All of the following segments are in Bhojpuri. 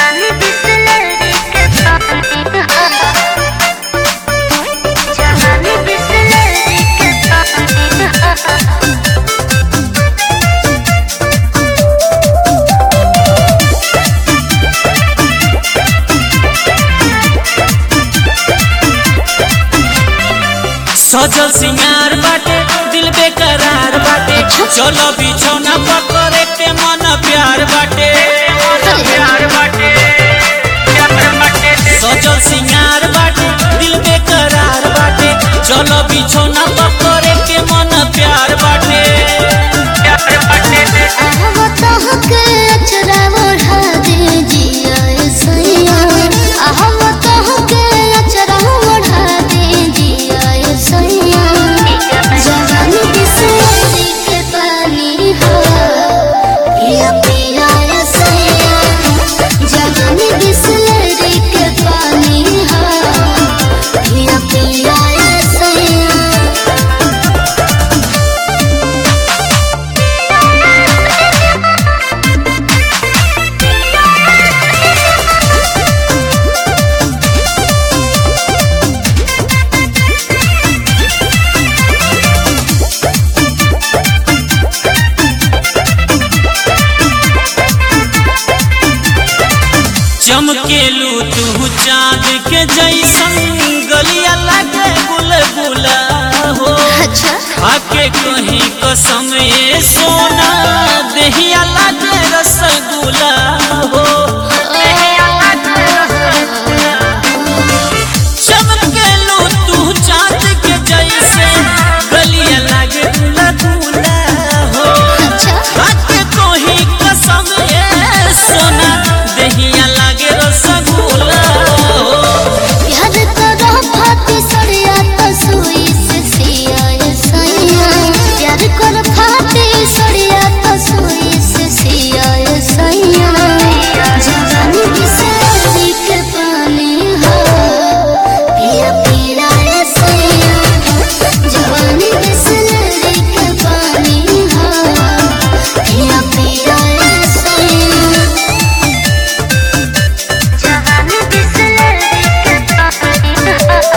जवानी बिसलेरी के पानी जवानी बिसलेरी के पानी सजल सिंगार बाटे दिल बेकरार बाटे चलो बिछौना पकड़े के मन प्यार बाटे प्यार बाटे सजल सिंगार बाटे दिल बेकरार बाटे चलो बिछौना पकड़े के मन प्यार बाटे प्यार बाटे आहवत हके अचरा ओढ़ा दे जिया सैया आहवत हके अचरा ओढ़ा दे जिया सैया जवानी बिसलेरी के पानी हो पिया पिया सैया जवानी बिसलेरी के पानी हो पिया पिया सैया चमकेलू तू चांद के जैसन गलिया लागे गुलगुला हो अच्छा आके कहीं कसम ये सोना दहिया लागे रसगुल्ला हो चमकेलू तू चांद के जैसे गलिया लागे गुलगुला हो अच्छा आके कहीं कसम ये सोना दहिया लागे रसगुल्ला हो याद करो फाती सड़िया तो सुई से सिया सैया याद करो फाती सड़िया तो सुई से सिया सैया जवानी बिसलेरी के पानी हो पिया पिया सैया जवानी बिसलेरी के पानी हो पिया पिया सैया जवानी बिसलेरी के पानी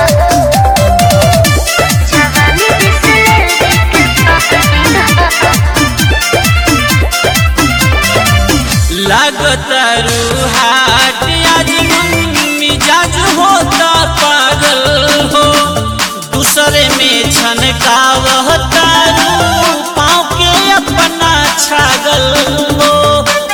जवानी बिसलेरी के पानी लागतारू हाट आज मन मिजाज होता पागल हो दूसरे में छनकावतारू पाँव के अपना छागल हो